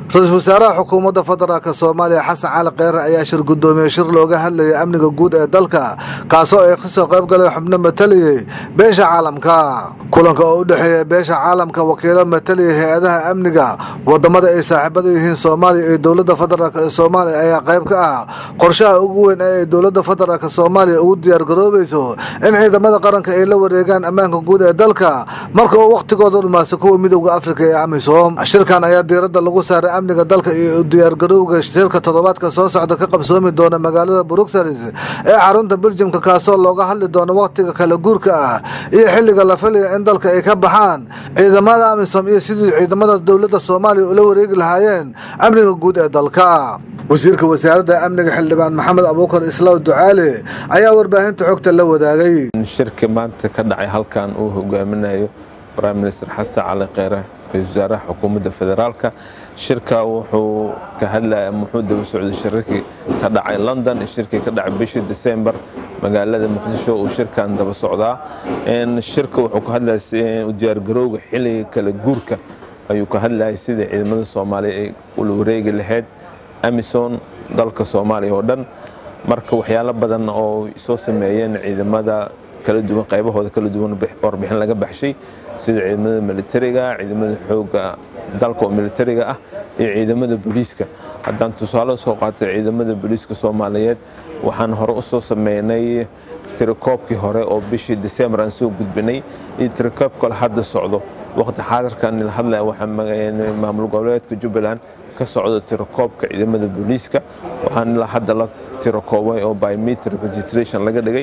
ra-iisul wasaaraha xukuumadda federaalk soomaaliya xasan cali kheyre ayaa shir guddoomiye shir looga hadlayay amniga guud ee dalka kaasoo ay kasoo qayb galeen xubno mataliyey beesha caalamka kulanka oo u dhexeeya beesha caalamka wakiilo mataliyay hay-adaha amniga wadamada ay saaxiibada yihiin soomaaliya iyo dowladda federaalk ee soomaaliya ayaa qayb ka ah qorshaha ugu weyn ee ay dowladda federaalk soomaaliya ugu diyaargaroobayso in ciidamada qaranka ay la wareegaan ammaanka guud ee dalka marka uu wakhtigooda dhumaasa kuwa midowda afrika ee amisom shirkan ayaa diiradda lagu saaray amniga dalka iyo diyaargarowga shirka toddobaadka soo socda ka qabsoomi doona magaalada bruxelles ee xarunta beljimka kaasoo looga hadli doono wakhtiga kala guurka ah iyo xilliga la filaya in dalka ay ka baxaan ciidamada amisom iyo sidii ciidamada dowladda soomaaliya ula wareegi lahaayeen amniga guud ee dalka wasiirka wasaaradda amniga xildhibaan maxamed abuukar islaaw ducaale ayaa warbaahinta xogta la wadaagay shirka maanta ka dhacay halkan uu hogaaminayo prime minister xasan cali kheyre ra-isul wasaaraha xukuumadda federaalka shirka wuxuu ka hadlaya muxuu daba socday shirarkii ka dhacay london iyo shirkii ka dhacay bishii december magaalada muqdisho uu shirkan daba socdaa shirka wuxuu ka hadlaya diyaargarowga xilliga kala guurka ayuu ka hadlayay sida ciidamada soomaaliya ay ula wareegi lahayd amison dalka soomaaliya oo dhan marka waxyaalo badan oo soo sameeyeen ciidamada kala duwan qaybahooda kala duwan warbixin laga baxshay sida ciidamada militariga ciidamada xooga dalka oo militariga ah iyo ciidamada booliiska haddaan tusaale soo qaatay ciidamada booliiska soomaaliyeed waxaan hore u soo sameynay tirakoobkii hore oo bishii december aan soo gudbinay iyo tirakoobk kale hadda socdo waqti xaadirkan la hadlaya waxaa maamul goboleedka jubbaland ka socda tirakoobka ciidamada booliiska waxaan hadda la tirakoobay oo biometric registration laga dhigay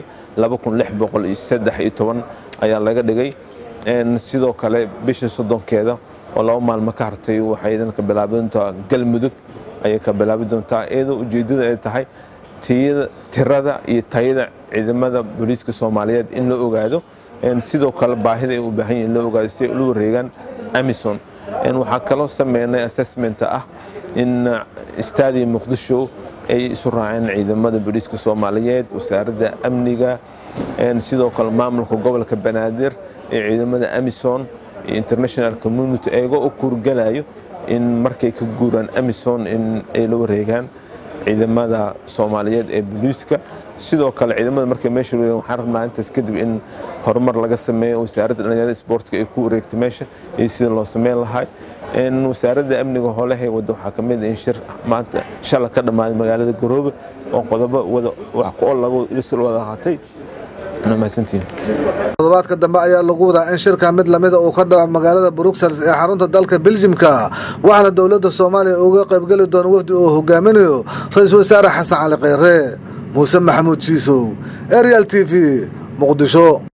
ayaa laga dhigay sidoo kale bisha soddonkeeda oo laba maalmo ka hartay waxay idan ka bilaabi doontaa galmudug ayay ka bilaabi doontaa iyadoo ujeeddada ay tahay tirada iyo tayada ciidamada booliiska soomaaliyeed in la ogaado sidoo kale baahida ay u baahan yihin la ogaado si ay ula wareegaan amison waxaa kaloo sameynay assessmenta ah in stadia muqdisho ay isu raaceen ciidamada booliiska soomaaliyeed wasaaradda amniga sidoo kale maamulka gobolka banaadir iyo ciidamada amison iyo international community ayagoo u kuurgalayo in markay ka guuraan amison in ay la wareegaan ciidamada soomaaliyeed ee booliiska sidoo kale ciidamada markay meesha wareegaan waxaan rabnaa intaas kadib in horumar laga sameeyo wasaaradda dhalinyarada sportka ay ku wareegtay meesha iyo sida loo sameyn lahay wasaaradda amniga hoolahay wadda waxaa ka mid in shir maanta shala ka dhammaaday magaalada garoobe oo qodobo wada wax ku ol lagu isul wada qaatay todobaadka dambe ayaa lagu wadaa in shirka mid lamida uu ka dhaco magaalada bruxelles ee xarunta dalka beljimka waxaana dowladda soomaaliya uga qaybgeli doona wafdi uu hogaaminayo ra-iisul wasaare xasan cali kheyre muuse maxamuud shiisow arial t v muqdisho